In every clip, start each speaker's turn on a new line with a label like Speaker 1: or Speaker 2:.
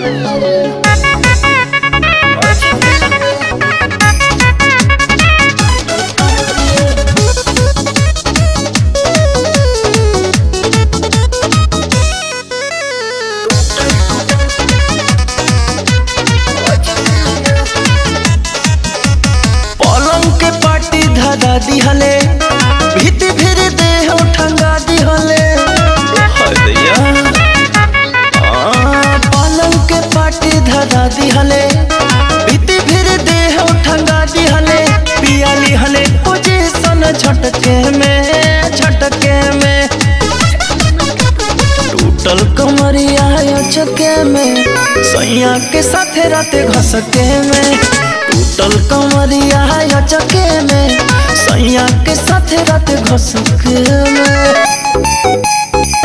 Speaker 1: पलंग के पाटी धरा दिहले भीति फिर देह ठंगा दिहले हदैया आ, पलंग के पाटी धरा दिहले भीति फिर देह ठंगा दिहले पिया लिहले पोजीशन झटके में झटके में टूटल कमरिया चके में सैया के साथे राते घसके में टूटल कमरिया चके में सैया के साथे राते घसके में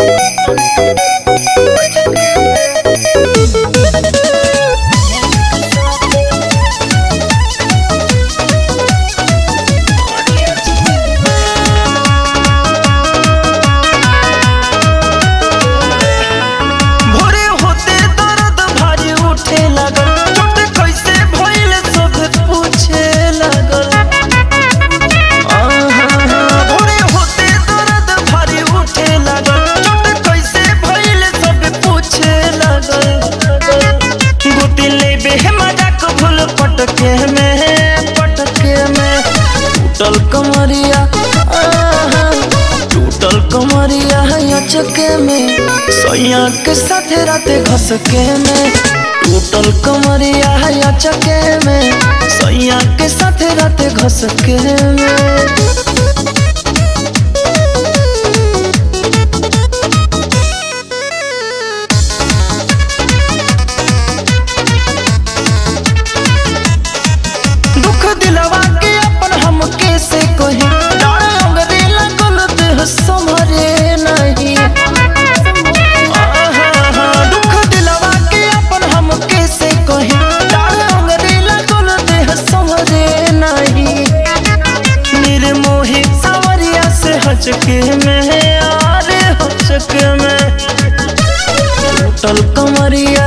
Speaker 1: भोरे होते दर्द भारी उठे लगल चोट कैसे भइल सब पूछे लगल आहा, भोरे होते दर्द भारी उठे लगल चोट कैसे भइल सब पूछे लगल गोती लेबे मजाक भूल पटके में पटके में टूटल कमरिया आहा, टूटल कमरिया चके में सैया के साथे राते घसके में टूटल कमरिया चके में सैया के साथे राते घसके में दुख दिलवा के अपन हम कैसे कही डाढ़ अंगरे लगल देह संभरे नहीं आहा, दुख दिलवा के अपन हम कैसे कही डाढ़ अंगरे लगल देह संभरे नहीं निर्मोही सावरिया से हचके में आरे हचके में टूटल कमरिया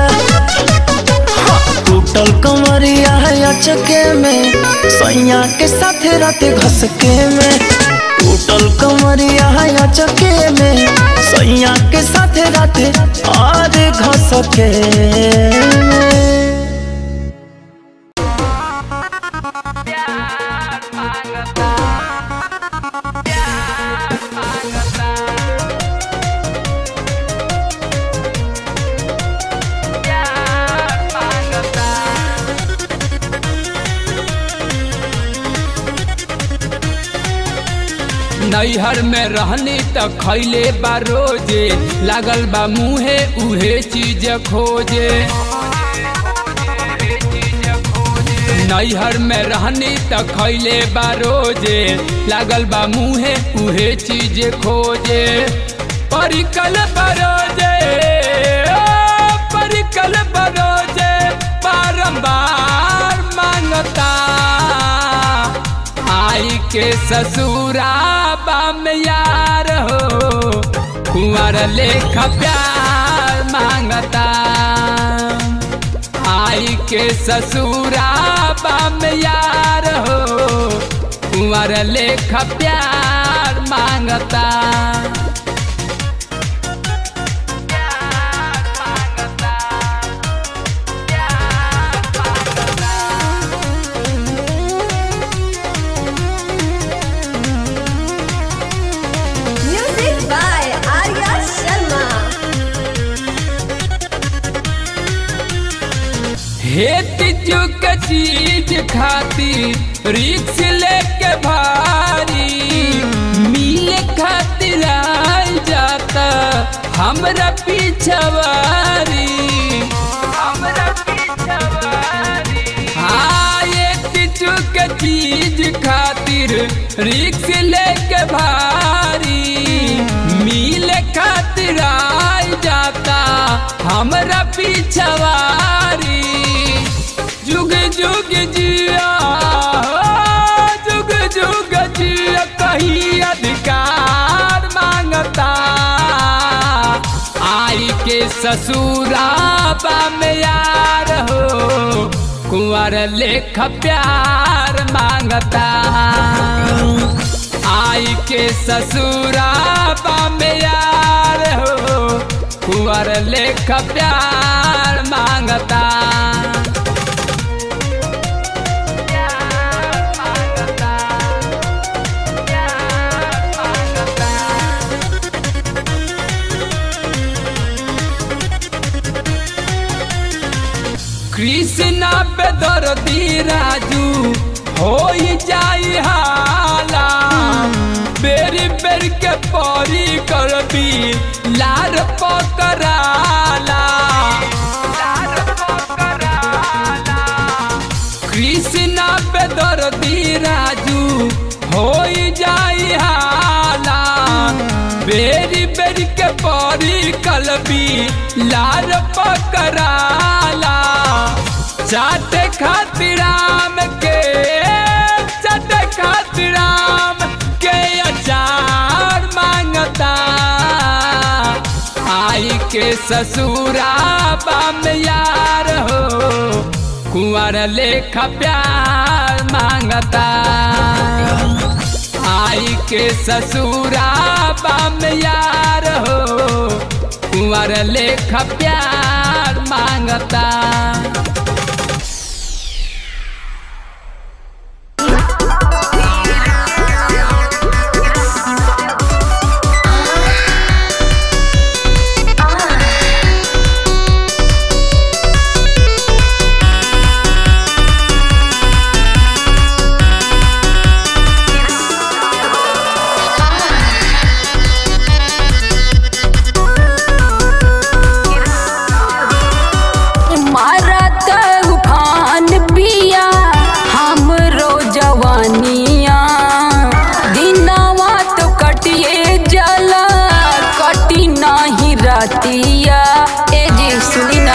Speaker 1: टूटल कमरिया चके में सैया के साथे राते घसके में टूटल कमरिया चके में सैया के साथे राते और घसके में
Speaker 2: नैहर में रहनी त खैले बा रोजे लागल बा मुहे उहे चीज खोजे नैहर में रहनी त खैले बा रोजे लागल बा मुहे उहे चीज खोजे परिकल बरोजे ओ, परिकल बरोजे बारंबार मांगता आई के ससुरा बाम यार हो कुंवर लेख प्यार मांगता आई के ससुरा बाम यार हो कुंवर लेख प्यार मांगता
Speaker 3: Music by Arya Sharma.
Speaker 2: हेत चुक चीज खाती रिक्स लेके भारी मिले खातिर आई जाता हमरा पिछवारी हमरा पिछवारी हाँ एक चुक चीज खातिर रिक्स लेके भारी मिले खातिर आई जाता हमरा पिछवारी जुग जुग जिया हो, जुग जुग जिया कहीं अधिकार मांगता आई के ससुराबा में यार हो कुंवर लेख प्यार मांगता आई के ससुराबा में यार हो कुंवर लेख प्यार मांगता प्यार मांगता प्यार मांगता कृष्णा पे दर्दी राजू हो जाई हाला बेरी बेर के परी करबी लार पकड़ाला लार पकड़ाला कृष्णा पे दर्दी राजू हो जाई हाला बेरी बेरी के परी कलबी लार पकड़ाला चाटे खातिर राम के चाटे खातिर राम के अचार मांगता आई के ससुरा बाम यार हो कुंवर लेख प्यार मांगता आई के ससुरा बाम यार हो कुंवर लेख प्यार मांगता
Speaker 4: मारत उफान पिया हमरो जवानिया दिनवा तो कटिए जला कटी नाही रातिया ए जी सुनी ना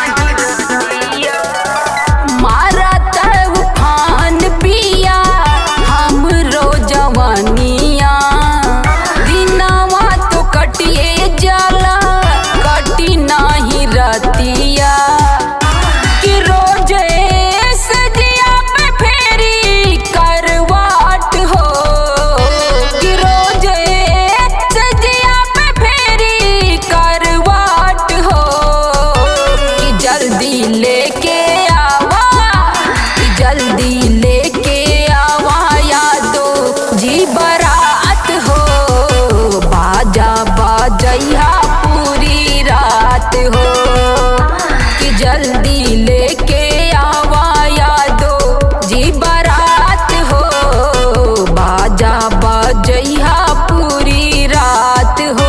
Speaker 4: मारत उफान पिया हमरो जवानिया दिनवा तो कटिए जला कटी नाही रातिया कि रोज सजिया पे फेरी करवाट हो कि रोज सजिया पे फेरी करवाट हो कि जल्दी लेके आवा कि जल्दी लेके आवा यादो जी बरात हो बाजा बाजैया पूरी रात हो कि जल्दी लेके आवा यादो जी बरात हो बाजा बाजैया पूरी रात हो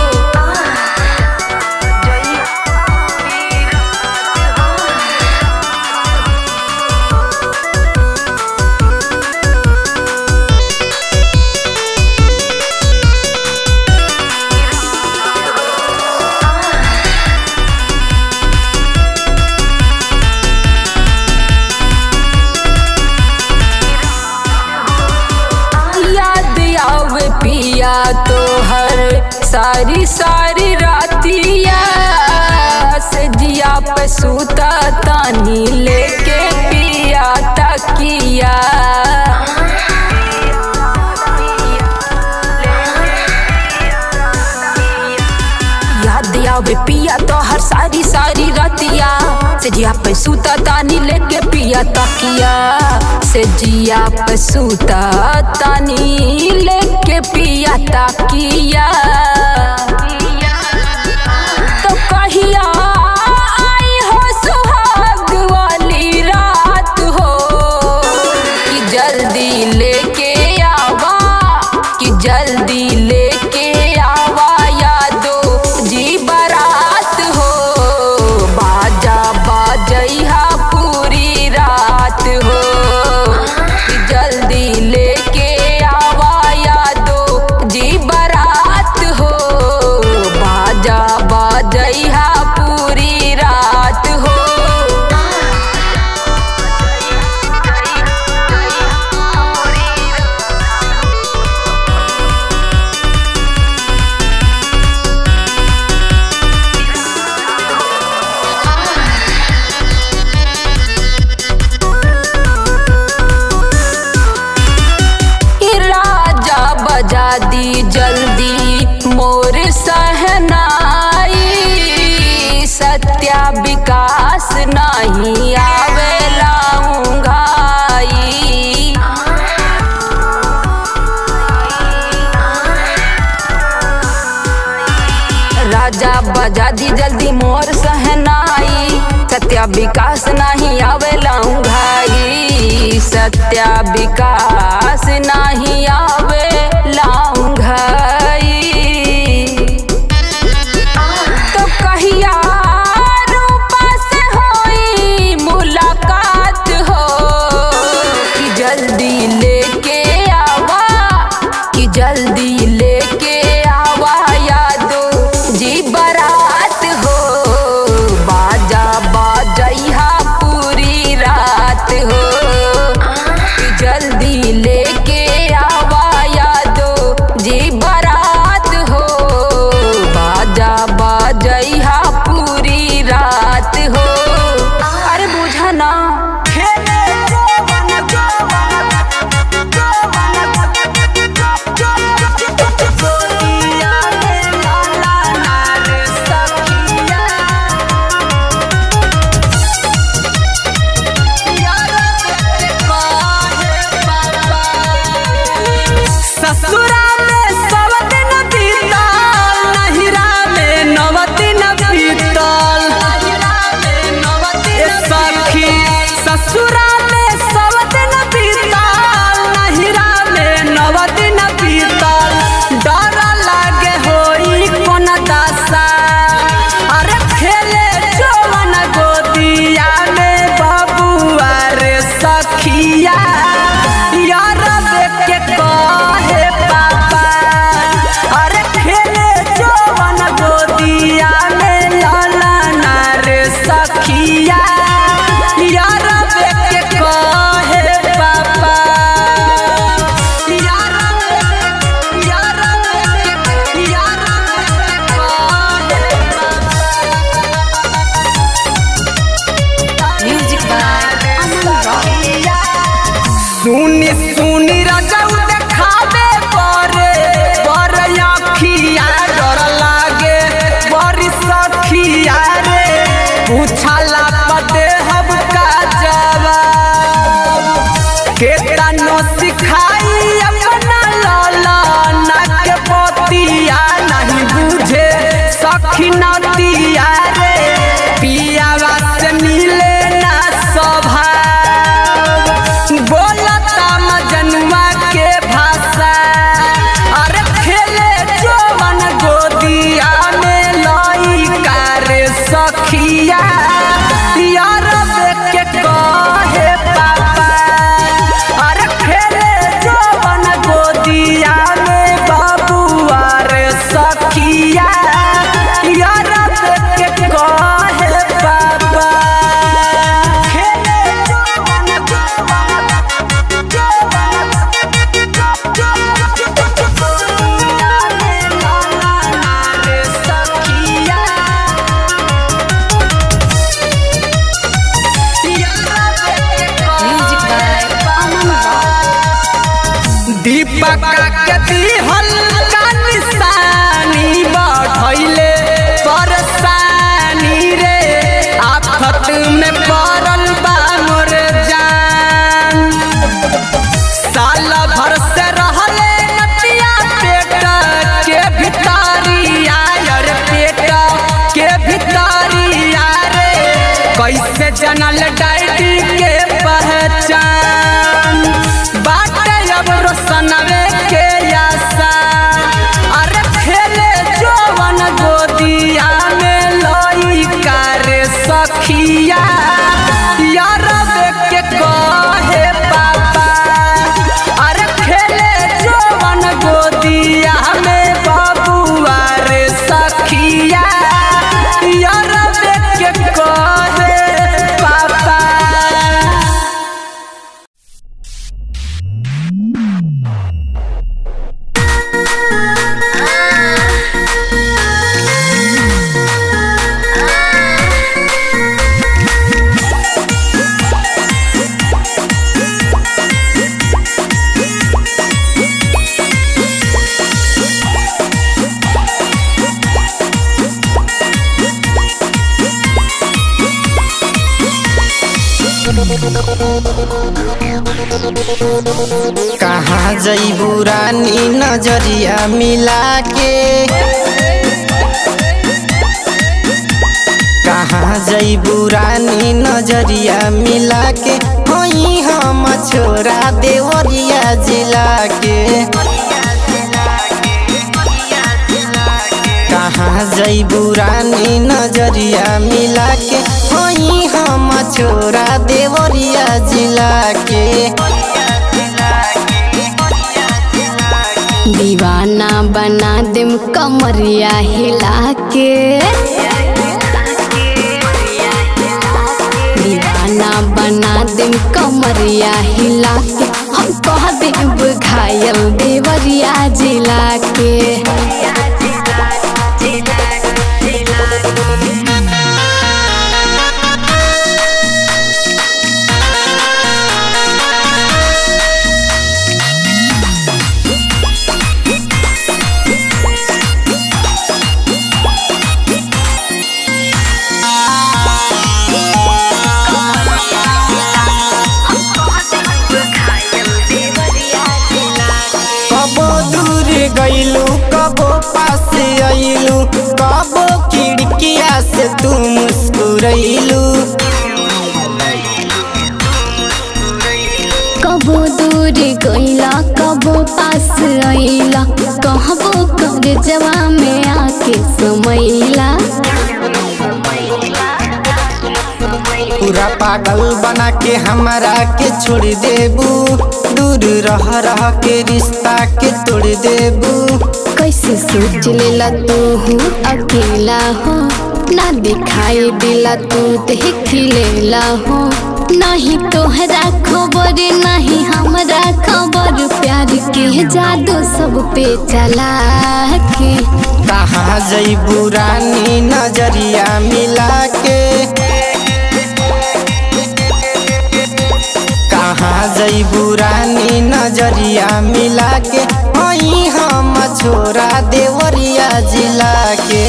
Speaker 4: याद आवे पिया तो हर सारी सारी रातिया सजिया पे सूता तानी लेके पिया तकिया याद आवे पिया तो हर सारी सारी रातिया सजिया पे सूता तानी लेके पिया तकिया सजिया पे सूता तानी लेके पिया तकिया तो कहिया आई हो सुहाग वाली रात हो कि जल्दी लेके आवा कि जल्दी लेके आवा यादो जी बारात हो बाजा बाजैहा पूरी रात हो कि जल्दी लेके आवा यादो जी बारात हो नहीं आवेला उंघाई राजा बजा दी जल्दी मोर सहनाई सत्या विकास नहीं आवेला उंघाई सत्या विकास नहीं आवेला उंघाई तो कहिया रूपा से होई मुलाकात हो कि जल्दी लेके आवा कि जल्दी लेके आवा यादो जी बारात हो बाजा बाजैहा पूरी रात हो कि जल्दी लेके आवा यादो जी बारात हो बाजा बाजैहा पूरी रात हो अरे बुझा ना
Speaker 1: ससुरा में सब दिन बीतल नहिरा में नव दिन बीतल ए सखी ससुरा में सब दिन बीतल नहिरा में नव दिन बीतल डर लागे होई कोन दशा अरे खेले जवन गोदिया में बबुआ रे सखिया यार देख के कहे पापा अरे खेले जवन गोदिया में लाला रे सखिया यार देख के कहे पापा यार यार यार
Speaker 4: म्यूजिक बाय अमन रॉक
Speaker 1: सुनी सुनी रजऊ देखावे परे पर आँखिया डर लागे बड़ी सखिया रे पूछला पदे हम का जवाब केतनो सिखाई अपना लाला नाक पतिया नहीं बुझे सखी नतिया रे पियावा से मिले ना स्वभाव बोलता मजनुआ के भाषा अरे खेले जवन गोदिया में लइका रे सखिया यार देख के कहे पापा अरे खेले जवन गोदिया में बाबुआ रे सखिया यार देख के कहे पापा खेले जवन रे सखिया
Speaker 4: music by Aman Rock
Speaker 1: Deepak के दिहल का निशानी बढ़ैले परेशानी रे आफत में पड़ल बा मोर जान साल भर से रहले नतिया पेट के भितारिया यार पेट के भितारिया रे कैसे जनल डायटी के पहचान बाटे अब रोशनवे के आशा अरे खेले जवन गोदिया में लइका रे सखिया यार देख के कहे पापा अरे खेले जवन गोदिया में बबुआ रे सखिया यार देख के कहे कहाँ जैबू रानी नजरिया मिला के कहाँ जैबू रानी नजरिया मिला के होई हम छोरा देवरिया जिला के कहाँ जैबू रानी नजरिया मिला के होई हम छोरा देवरिया जिला के
Speaker 4: दीवाना बना देम कमरिया हिला के दीवाना बना देम कमरिया हिला के हम कह देब घायल देवरिया जिला के
Speaker 1: कबो दूर गईलू कबो पास आइलू कबो खिड़किया से तू मुस्कुरैलू
Speaker 4: कबो दूर गईला कबो पास आइला कहबो कर जवा में आके समैला
Speaker 1: पूरा पागल बना के हमरा के छोड़ देबू दूर रह रह के रिश्ता के तोड़ देबू
Speaker 4: कैसे सोच लेला तू हूँ अकेला हो ना दिखाई दिला तू देख लेला हो नहीं तोहरा खबर नहीं हमरा खबर प्यार के जादू सब पे चला के
Speaker 1: कहाँ जैबू रानी नजरिया मिला के कहाँ जैबू रानी नजरिया मिला के हई हम छोरा देवरिया जिला के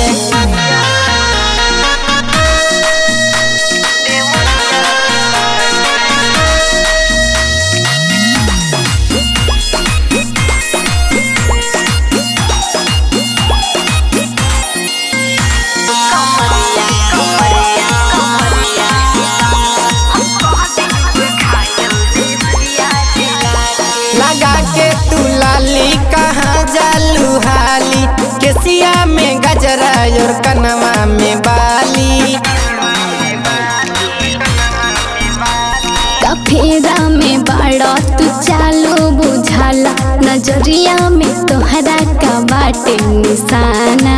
Speaker 1: लगा के तू लाली कहाँ जालू हाली केसिया में गजरा और कनवा में बाली
Speaker 4: कफेरा में बाड़ा तू चालो बुझाला नजरिया में तोहरा का बाटे निशाना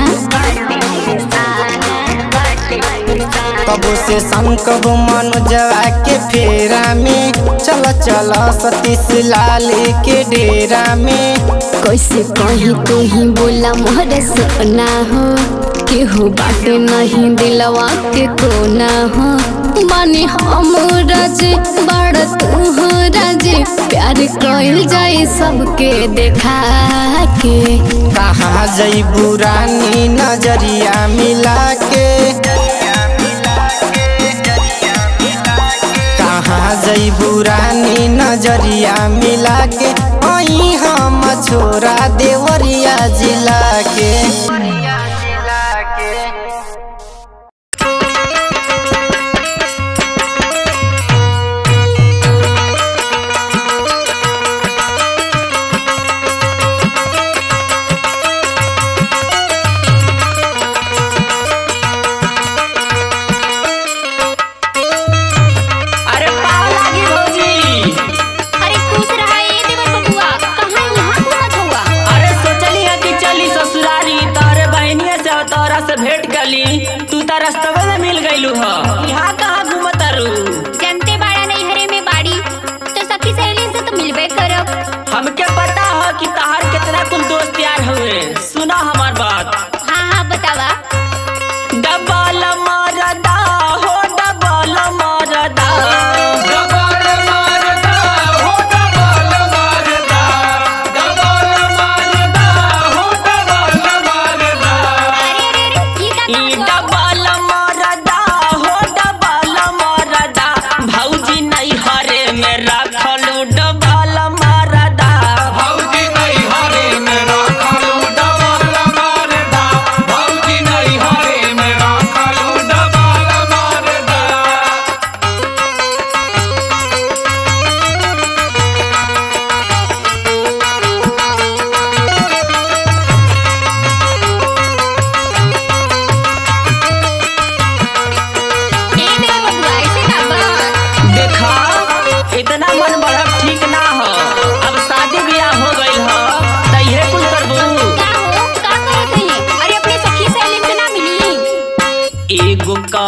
Speaker 1: कबो से संग कबो मनोजवा के फेरा में चल चल सतीश लाल के डेरा में
Speaker 4: कैसे कहीं तू ही बोला मोहर सोना हो केहू बाटे नहीं दिलवा के कोना हो बानी हम राज बड़ तू हो राज प्यार कइल जाए सबके देखा के
Speaker 1: कहाँ जैबू रानी नजरिया मिला के कहाँ जैबू रानी नजरिया मिला के हई हम छोरा देवरिया जिला के
Speaker 5: अरे पाव लागी भौजी
Speaker 6: अरे खुश रहा ए देवर बबुआ कहाँ यहाँ घूमत हुआ
Speaker 5: अरे सोचली है कि चली ससुरारी तारे बहनिया से और तोरा से भेंट कली तू तो रास्तवे में मिल गईलू ह यहाँ कहाँ घूमत रू
Speaker 6: जनते बाड़ा नहीं हरे में बाड़ी तो सखी सहेली से तो मिलबे करब
Speaker 5: हमके पता है कि तहार कितना कुल दोस्त यार हुए सुना हमार बात
Speaker 6: हाँ हाँ बतावा
Speaker 5: डबल मरदा हो डबल मरदा
Speaker 2: डबल मारदा हो डबल मारदा डबल मारदा हो डबल मारदा
Speaker 6: अरे अरे अरे ये का
Speaker 5: ई
Speaker 6: काम हुआ?
Speaker 5: डबल मरदा हो डबल मरदा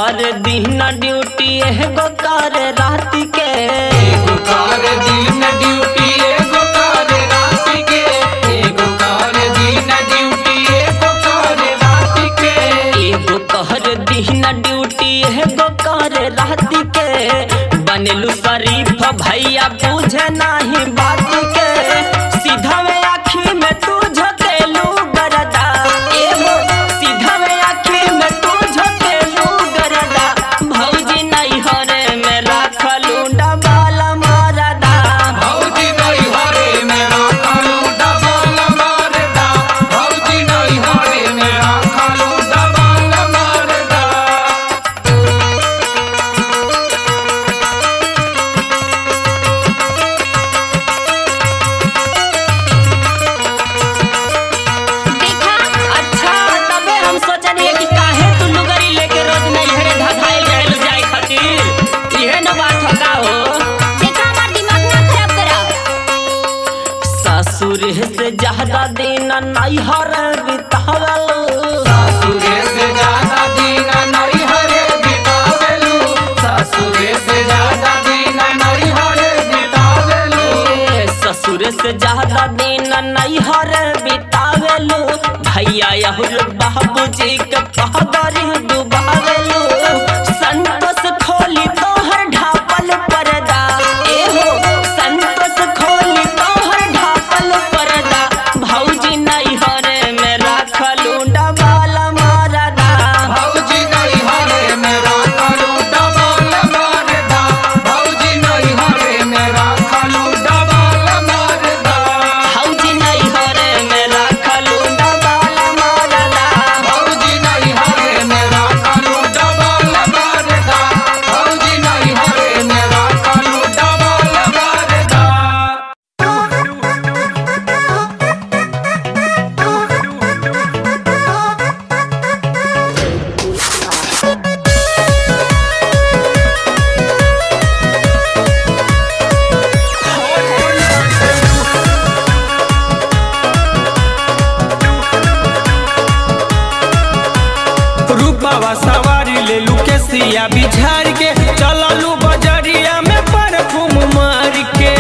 Speaker 5: कर दिन ड्यूटी एगो कर रात के
Speaker 2: एगो कार दिन ड्यूटी एगो कार रात के एगो कार दिन ड्यूटी एगो कार रात के
Speaker 5: एगो कर दिन ड्यूटी एगो कर रात के बनलू शरीफ भैया बुझे नाही बात के सीधा में आँखी में तू झकेलू गरदा एगो सीधा में आँखी में तू झकेलू गरदा भौजी नहीं हरे में राखलू डबाल मारदा
Speaker 2: भौजी नहीं हरे मेरा खालू डबल मारदा भौजी नहीं हरे मेरा खालू डबल मारदा
Speaker 6: देखा
Speaker 5: अच्छा तबे हम सोचनी कि काहे तू लुगरी लेके रोज नहीं हरे धधाइल रहल जाए खातिर इहे न बात होगा हो
Speaker 6: देखा हमार दिमाग ना खराब करा
Speaker 5: ससुर से ज्यादा दिन नहीं हर बितावल
Speaker 2: सासुरे से ज्यादा दिन नहीं हरे बितावेलू सासुरे से ज्यादा दिन नहीं हरे बितावेलू
Speaker 5: ससुर से ज्यादा दिन नहीं हर बितावेलू भैया यहुर बाबूजी के पहदरी डुबावेलू संतोष खोली तोहर ढापल पर्दा एहो संतोष खोली तोहर ढापल पर्दा भौजी नहीं हरे में राखलू डबाल मारदा
Speaker 2: भौजी नहीं हरे मेरा खालू डबल मारदा भौजी नहीं हरे मेरा खालू डबल मारदा
Speaker 5: भौजी नहीं हरे में राखलू डबाल मारदा
Speaker 2: भौजी नहीं हरे मेरा खालू डबल मारदा भौजी नहीं हरे मेरा खालू डबल मारदा
Speaker 1: रूपावा सवारी ले लू के सिया बिछार के चललू बजरिया में परफूम मार के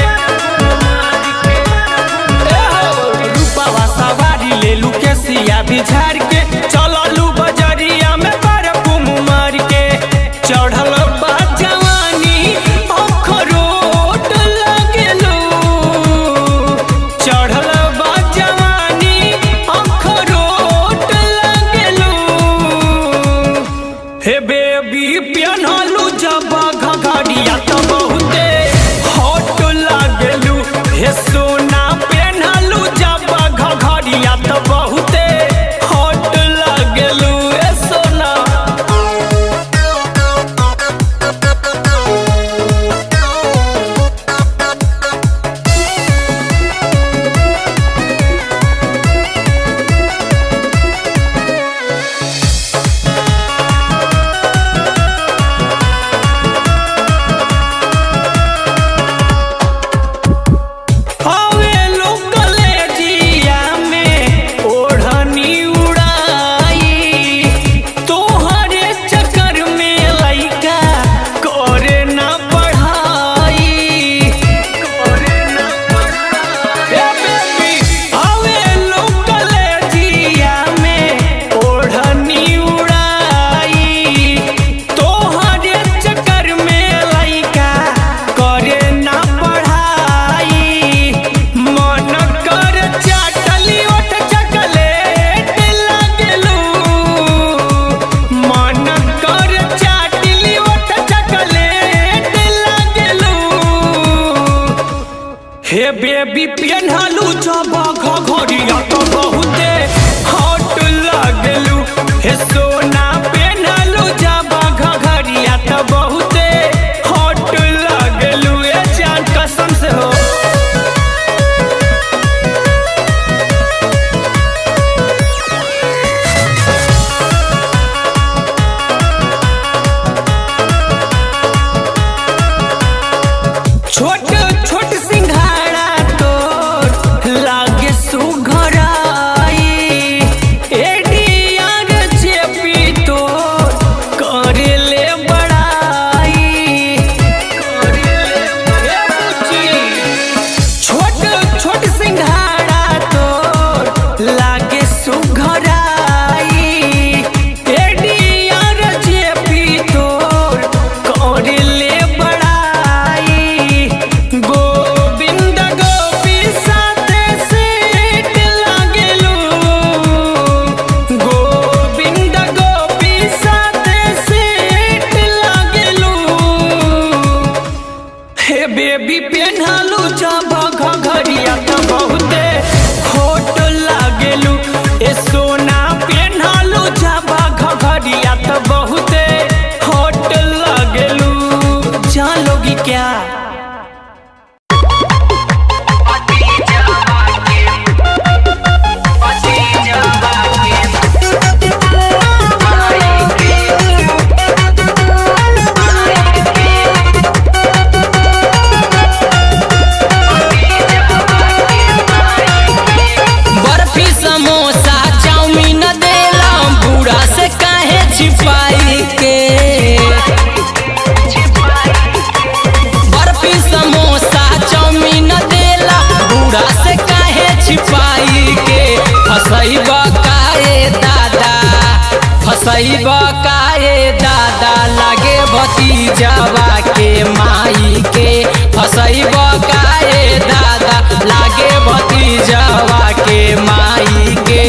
Speaker 1: ए हो, रूपावा सवारी ले लू के सिया बिछार के चललू बजरिया में परफूम मार के चढ़ल बा जवानी अखरोट लगेलू चढ़ल बा जवानी अखरोट लगेलू हे बेबी पियनलू जब घघड़िया तो बहुते हॉट लागलू हे सोना पेनहलू जब घघड़िया तो बहुते हॉट लागलू हे सोना
Speaker 2: फसैब काए दादा लागे भतीजवा के माई के फसैब काए दादा लागे भतीजवा के माई के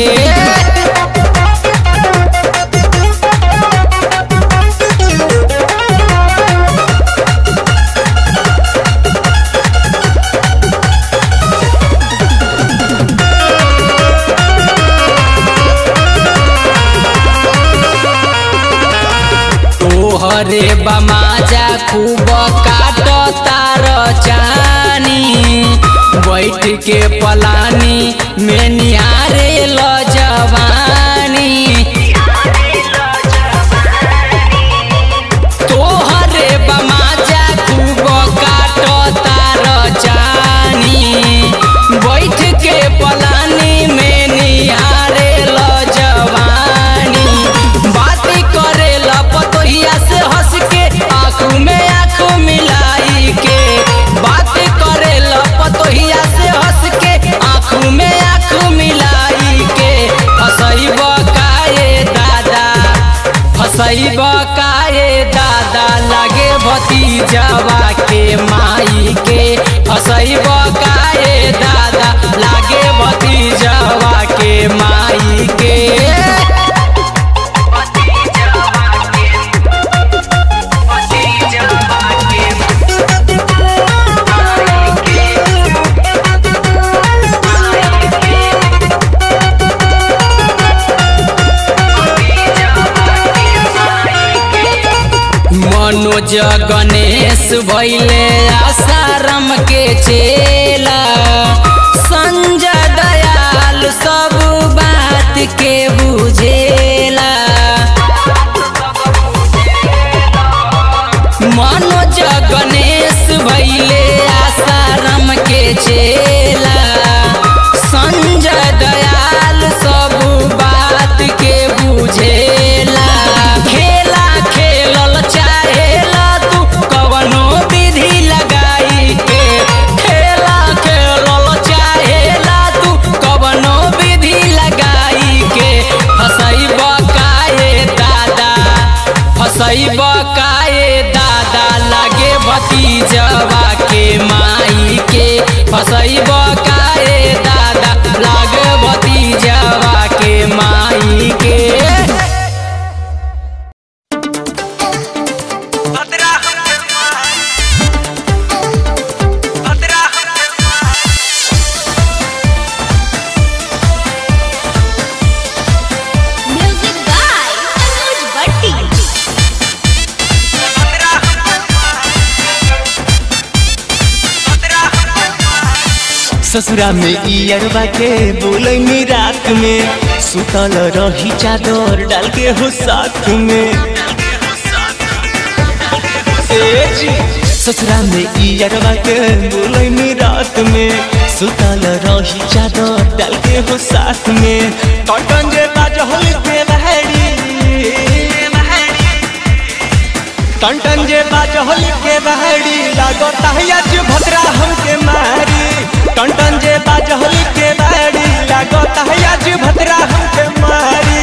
Speaker 2: तोहरे बमाजा खूब काट तार चानी बैठ के पलानी में निहारे ल जवानी तोहरे बमाजा खूब काट तार चानी बैठ के पलानी में निहारे ल जवानी बात करे ल पतोहिया से हंस के आँख में आँख मिलाई के बात करे ल पतोहिया से हंस के आँख में आँख मिलाई के हंसैब काए दादा हंसैब काए दादा लागे भतीजवा के माई के हंसैब काए दादा लागे भतीजवा के माई के मनोज गणेश भैले आसाराम के चेला संजय दयाल सब बात के बुझेला मनोज गणेश भैले आसाराम के चेला संजय दयाल सब बात के बुझेला खेला खेलल चाहेला तू कवनो विधि लगाई के खेला खेलल चाहेला तू कवनो विधि लगाई के हंसैब काए दादा हंसैब काए दादा लागे भतीजवा के माई के फसैब काए दादा लागे भतीजवा के माई के
Speaker 3: Music by Anuj Bhatti.
Speaker 1: ससुरा में इयरबा के बोलैनी रात में सुतल रही चादर डाल के हो साथ में ए जी, ससुरा में इयरबा के बोलैनी रात में सुतल रही चादर डाल के हो साथ में टन जे बाजहल के बहरी टन टन जे बाजहल के बहरी लागो तहिया जे भद्रा हमके मारी टन टन जे बाजहल के बहरी लागो तहिया जे भद्रा हमके मारी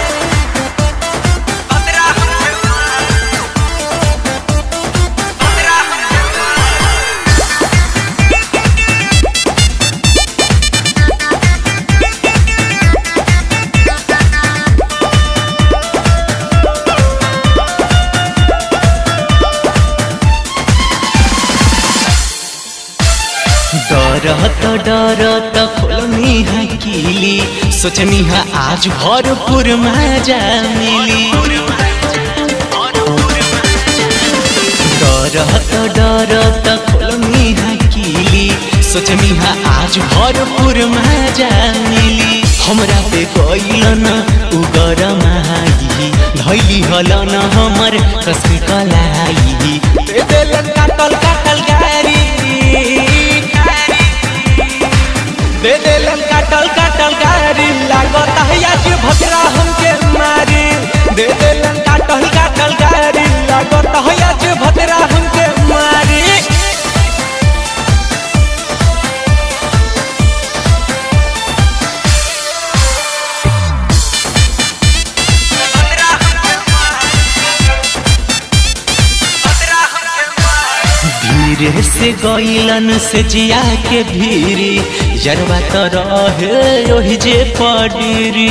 Speaker 1: डरत डरत खोलनी है कीली सोचनी है आज भरपूर मजा मिली डरत डरत खोलनी है कीली सोचनी है आज भरपूर मजा मिली हमरा पे कैलन उगर माई धैली हलन हमर कसम कलाई दे देलन काटल काटल गारी दे देलन काटल काटल गारी लागत है आज भद्रा हमके मारी दे देलन काटल काटल गारी लागत है आज भद्रा हमके मारी भद्रा धीरे से गईलन से जिया के भीरी जरवा तो रहे ओहि जे पडीरी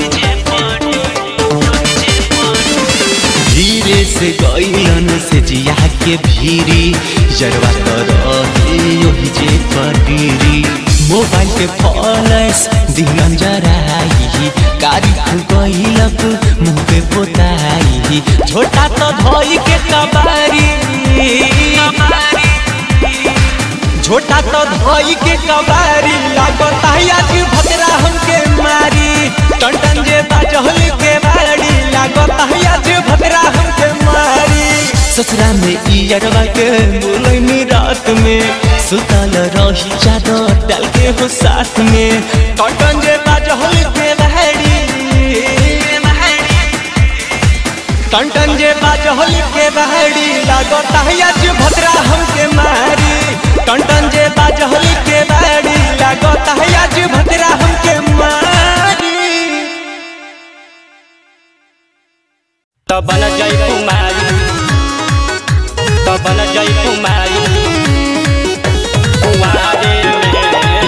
Speaker 1: धीरे से गईलन से जिया के भीरी जरवा तो रहे ओहि जे पडीरी मोबाइल पे फॉलस दिहन जराई कारी गईलक मुंह पे पोताई छोटा तो धोई के कबारी छोटा तो धोई के कबारी लागत आज भद्रा हमके मारी टन टन जे बाजहल के बाड़ी लागत आज भद्रा हमके मारी ससुरा में इयरवा के बोलैनी रात में सुतल रही चादर डाल के हो साथ में टन टन जे बाजहल के बाड़ी टन टन जे बाजहल के बाड़ी लागत आज भद्रा हमके मारी टन टन जे बाजहल के बाड़ी लागत आज भद्रा हमके मारी
Speaker 5: तबन जय कुमारी तबन जय कुमारी कुंवारे में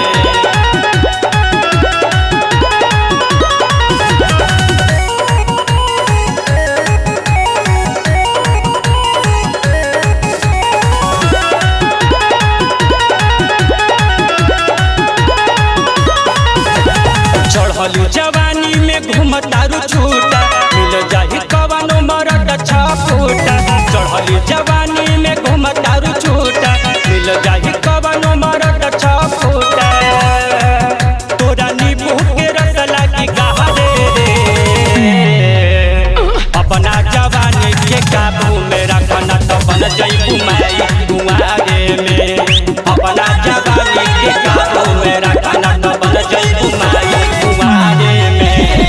Speaker 5: चढ़लू जवानी में घूमतारू छूटा मिल जाही कवनो मरद छूटा चढ़लू जवानी में घूमतारू छूटा मिल जाही कवनो मरद छूटा तोरा नींबू के रस लागी गहरे रे अपना जवानी के काबू में रखना तो बन जई कुमारी कुआरे में अपना जवानी के काबू में रखना तो बन जई कुमारी कुआरे में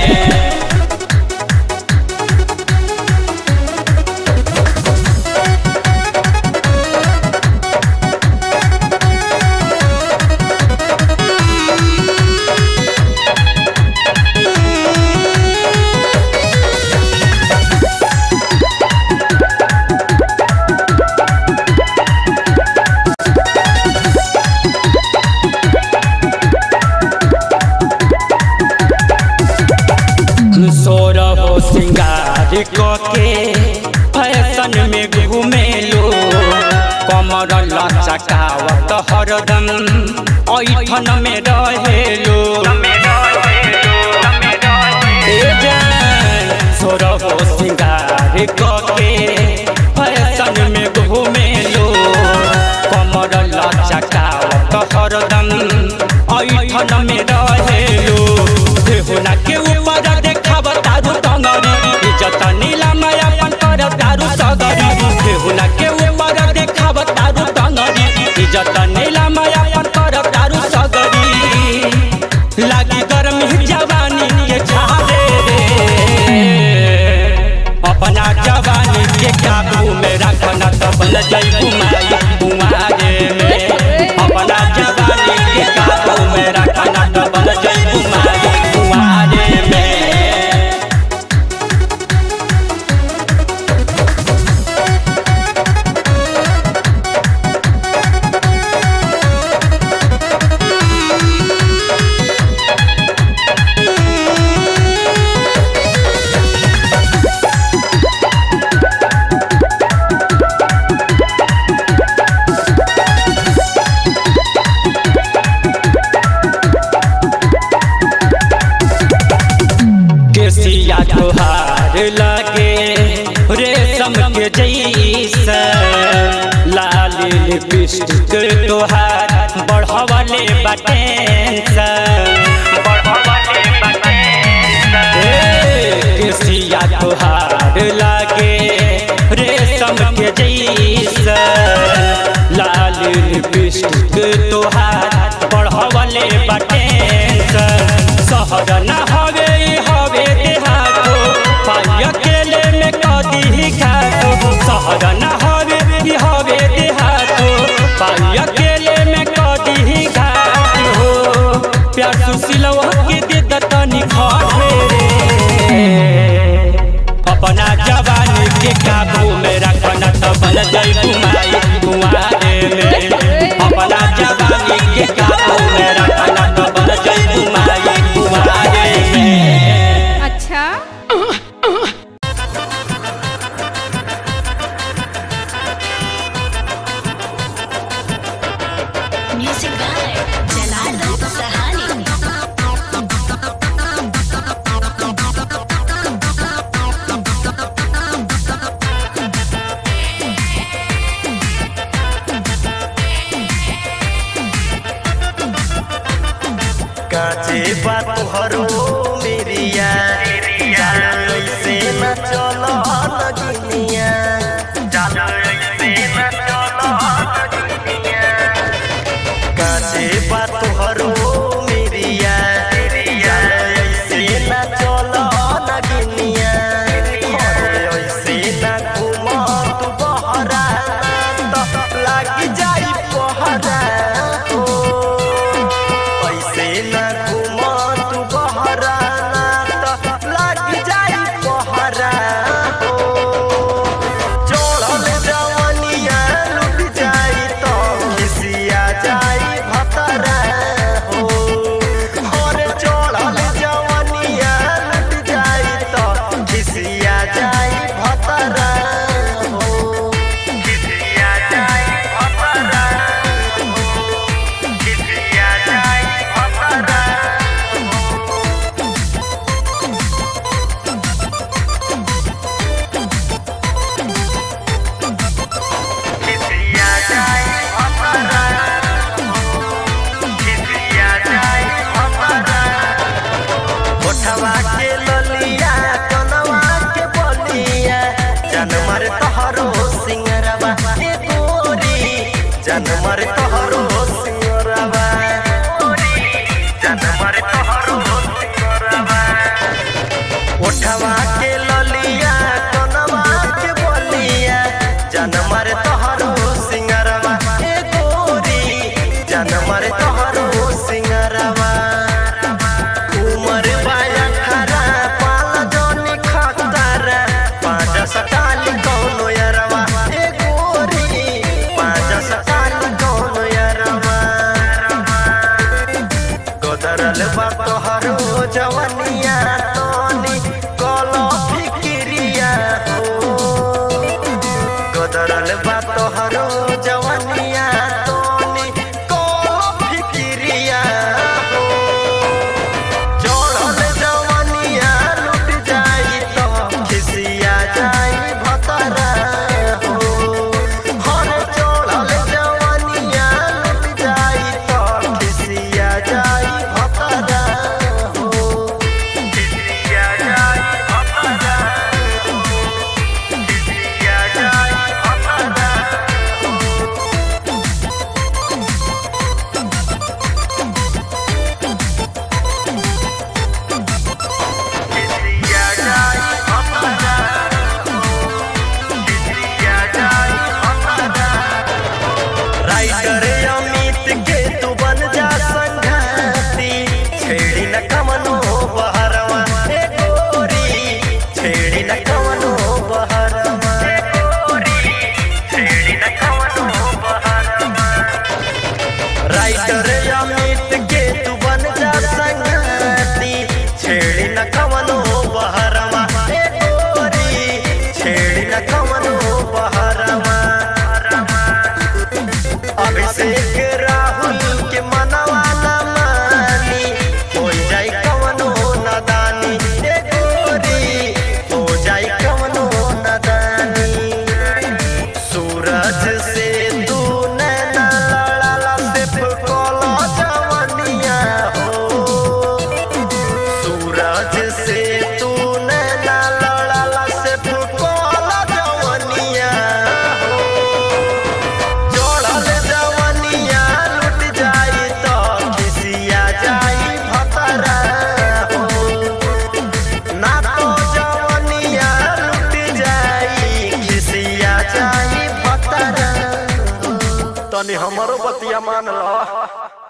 Speaker 5: सोर हो सिंगार के फैशन में घूमेलो कमर लचकावत हरदम ऐठन में रहेलो ए जान, सोर हो सिंगार के फैशन में घूमेलो कमर लचकावत हरदम ऐठन में रहेलो देहुना के ऊपर देखाव तारू टंगरी इज्जत नीलम अपन कर तारू सगरी देहुना के ऊपर देखाव तारू टंगरी इज्जत नीलम अपन कर तारू सगरी लागी गर्मी जवानी के झारे रे अपना जवानी के काबू में रखना तो बन जई कुमारी कुमारे में अपना जवानी के काबू में रखना तो बन जई कुमारी कुमारे में केसिया तोहार लगे रेशम के जैसा लाल लिपस्टिक तोहार बढ़वले बटेंसा केसिया तोहार लगे रेशम के जैसा लाल लिपस्टिक तोहार बढ़वले बटेंसा शहर न हवे ई हवे देहातो पाई अकेले में कदी ही खातो शहर न हवे ई हवे देहातो पाई अकेले में कदी ही खातो हो प्यार सुशीलवा के दे दतनी खावे रे अपना जवानी के काबू में रखना तो बन जाई कुमारी कुमारे में
Speaker 7: काचे बात हरो मेरिया जान ऐसे न चलो लगनिया जान ऐसे न चलो लगनिया काचे बात हरो मेरिया जान ऐसे न चलो लगनिया ऐसे न घुमा तू बहरा तो लागी जाई पहरा हो ऐसे न घुमा तू बहरा तो लागी जाई पहरा हो चढ़ल जवनिया लुट जाई तो खिसिया जाई भतरा हो अरे चढ़ल जवनिया लुट जाई तो खिसिया जाई भतरा हो खिसिया जाई भतरा हो खिसिया जाई भतरा खिसिया जाई भतरा खिसिया जाई भतरा ओठवा के ललिया कनवा के बलिया जनमर तहरो सिंगरवा ए गोरी जनमर तहरो सिंगरवा जनमर तहरो सिंगरवा ओठवा के ललिया कनवा के बलिया जनमर तहरो सिंगरवा ए गोरी जनमर तहरो सिंगरवा उमर बाया खरा पाल जोनी खतरा पाँच सटाली कौनो यरवा ए गोरी पाँच सटाली कौनो यरवा गोदरल बा तोहरो जवनिया तोनी कलो फिकिरिया हो गोदरल बा तोहरो जवनिया तोनी कलो फिकिरिया हो चढ़ल जवनिया लुट जाई तो खिसिया जाई भतरा हो हर चढ़ल जवनिया लुट जाई तो खिसिया जाई भतरा हो खिसिया जाई भतरा हो खिसिया जाई भतरा खिसिया जाई भतरा हो खिसिया जाई भतरा राइटर अमित के तू बन जा संघाती छेड़ी न कमनो बहरवा ए गोरी छेड़ी न कमनो बहरवा ए गोरी छेड़ी न कमनो बहरवा राइटर अमित के तू बन जा संगती छेड़ी न कमनो बहरवा ए गोरी छेड़ी न कमनो बहरवा अभिषेक राहुल के मनवा न मानी हो जाई कवनो नदानी ए गोरी हो जाई कवनो नदानी सूरज से तू नैना लड़ाला सिर्फ कोला जवनिया हो सूरज से तू नैना लड़ाला सिर्फ कोला जवनिया हो चढ़ल जवनिया लुट जाई तो खिसिया जाई भतरा हो ना तो जवनिया लुट जाई खिसिया जाई भतरा तनी हमरो बतिया मान लो